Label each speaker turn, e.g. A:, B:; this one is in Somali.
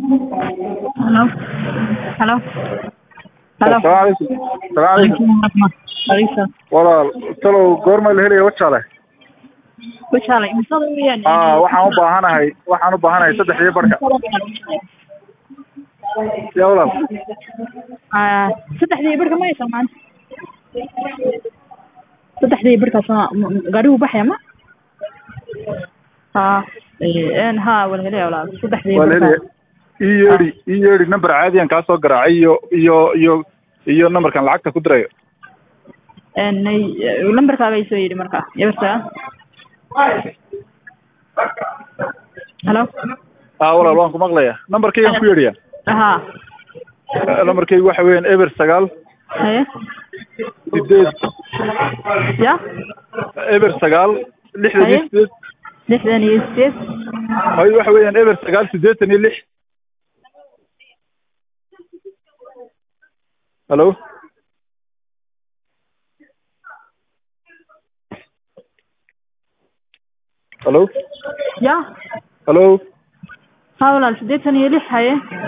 A: Hello. Hello. Hello.
B: Assalaamu calaykum. Assalaamu calaykum.
A: Alisa.
B: Walaal, talow goorma la helaya wajaale?
A: Wajaalay imsada weeyaan.
B: Aa, waxaan u baahanahay, waxaan u baahanahay saddex iyo barka. Yaa walaal.
A: Ah, saddexdii barka ma haysan maanta. Saddexdii barkaas ma gaarigu baxaya ma? Ha, een ha wala helaya walaal. Saddexdii
B: Waa la helaya.
A: barka.
B: Ii yeedhi, ii yeedhi number caadiyan kaa soo garaacay iyo iyo iyo iyo numberkan lacagta ku dirayo.
A: Een lambarkaaga ay soo yidhi marka. Yabarta. Hello.
B: Aa, walaal waan ku maqlayaa. Numberkaygan ku yeedhiyaa.
A: Ha.
B: Numberkaygu waxa weeyaan eber sagaal
A: Haye.
B: sideed
A: Ya.
B: eber sagaal lixdan iyo
A: Haye.
B: sideed
A: lixdan iyo sideed
B: hay waxa weeyaan eber sagaal siddeetan iyo lix halo halo
A: ya
B: halo
A: ha walaal siddeetan iyo lix haye